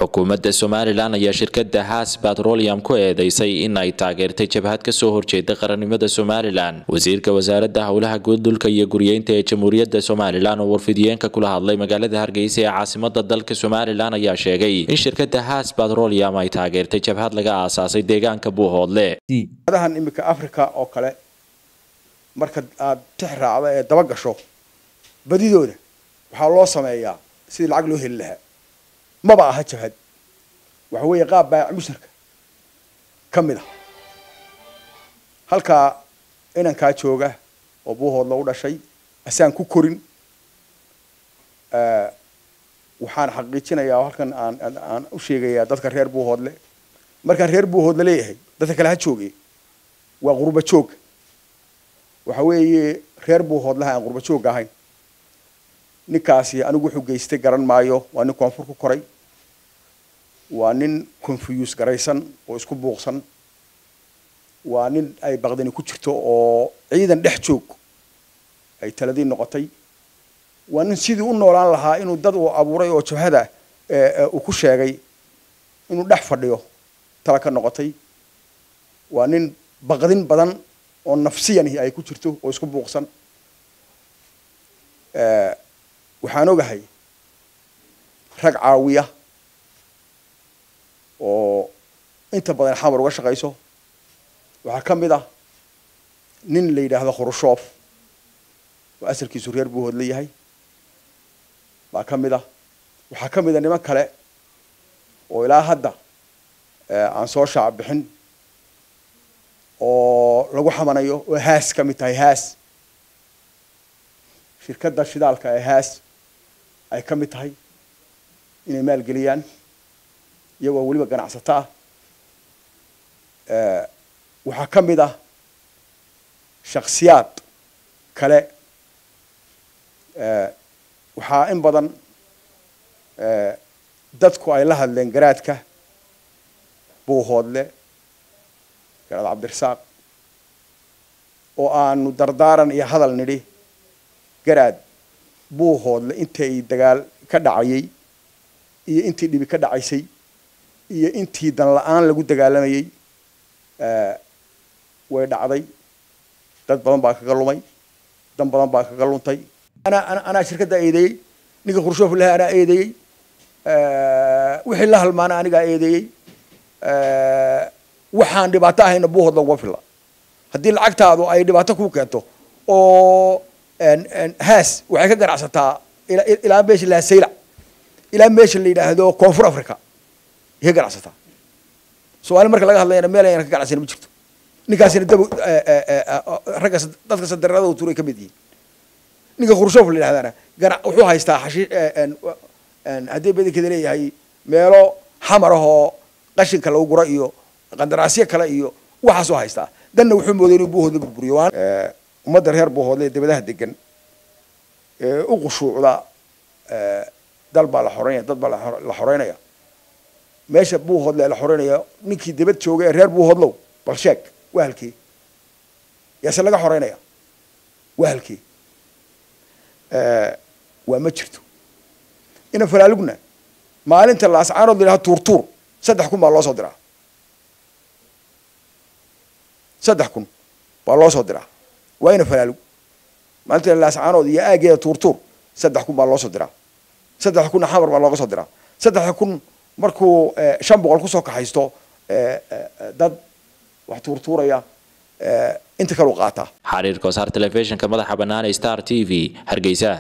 xukuumadda somalilan ayaa shirkada haas batrolium ku eedeysay in ay taageertay jabhad kasoo horjeeda qarannimada somalilan wasiirka wasaaradda howlaha guud dhulka iyo guryeynta ee jamhuuriyadda somalilan oo warfidiyeenka kula hadlay magaalada hargeysa ee caasimada dalka somalilan ayaa sheegay in shirkada haas batrolium ay taageertay jabhad laga aasaasay deegaanka buuhoodle adahan iminka africa oo kale marka aada tix raacda ee daba gasho badidooda waxaa loo sameeyaa sidii lacag loo heli lahaa maba aha jabhad waxa weeye qaab baayac musharka ka mid a halkaa inankaa jooga oo buuhoodla u dhashay asaan ku korin waxaan xaqiijinayaa halkan aan aan u sheegayaa dadka reer buuhoodle markaan reer buuhoodle leeyahay dadka kale ha jooge waa qurba joog waxa weeye reer buuhoodlaha aan qurba joog ahayn ninkaasi anigu wuxuu geystay garan maayo waa nin koonfur ku koray waa nin confuse garaysan oo isku buuqsan waa nin ay baqdani ku jirto oo ciidan dhex joog ay taladii noqotay waa nin sidii u noolaan lahaa inuu dad uu abuuray oo jabhada uu ku sheegay inuu dhex fadhiyo tala ka noqotay waa nin baqdin badan oo nafsiyani ay ku jirto oo isku buuqsan waxaan ogahay rag caawiya oo inta badan xamar uga shaqayso waxaa ka mid ah nin la yidhaahdo khrushoof oo asalkiisu reer buuhoodla yahay baa ka mid ah waxaa ka mid a niman kale oo ilaa hadda aan soo shaac bixin oo lagu xamanayo oo haas ka mid tahay haas shirkadda shidaalka ee haas ay ka mid tahay inay maalgeliyaan iyagoo weliba ganacsato ah waxaa ka mid ah shaksiyaad kale waxaa in badan dadku ay la hadleen garaadka buuhoodle garaad cabdirasaaq oo aanu dardaaran iyo hadal nidhi garaad buuhoodle intay dagaal ka dhacayay iyo intii dhibi ka dhacaysay iyo intii dan la-aan lagu dagaalamayay way dhacday dad badan baa kaga lumay dan badan baa kaga luntay anaa anaa shirkaddaa eedeeyey ninka khurshoof laha anaa eedeeyey wixii la halmaana anigaa eedeeyey waxaan dhibaato ahayna buuhoodla uga filla haddii lacagtaadu ay dhibaato kuu keento oo haas waxay ka ganacsataa ilaa meesha la saylac ilaa meesha la yidhaahdo koonfur africa yay ka ganacsataa soomaali marka laga hadlayana meel ayna ka ganacsana ma jirto ninkaasina dab ragga dadka sadarada u turay ka mid yihiin ninka khrushoof la yidhahdana gana wuxuu haystaa xashi haddii badankeeda leeyahay meelo xamar ahoo qashinka lagu guro iyo qandaraasyo kale iyo waxaasoo haystaa danna wuxuu mooday inuu buuhoodla burburiyo ummadda reer buuhoodle ee dabadaha degan ee u qushuucda dal baa la xoreynaya dad baa la xoreynaya meesha buuhoodle la xoreynaya ninkii dabad jooga ee reer buuhoodlow bal sheeg waa halkii yaase laga xoreynaya waa halkii waa ma jirto ina falaalugna maalinta laascaanood la yidhaha tuurtuur saddex kun baa loo soo diraa saddex kun baa loo soo diraa waa ina falaalug maalinta laascaanood iyo aageeda tuurtuur saddex kun baa loo soo diraa saddex kunna xamar baa looga soo diraa saddex kun markuu shan boqol kusoo kaxaysto dad wax tuurtuuraya inta kalu qaataa xariirka wasaar telefishinka madaxa bannaan ee star t v hargeysa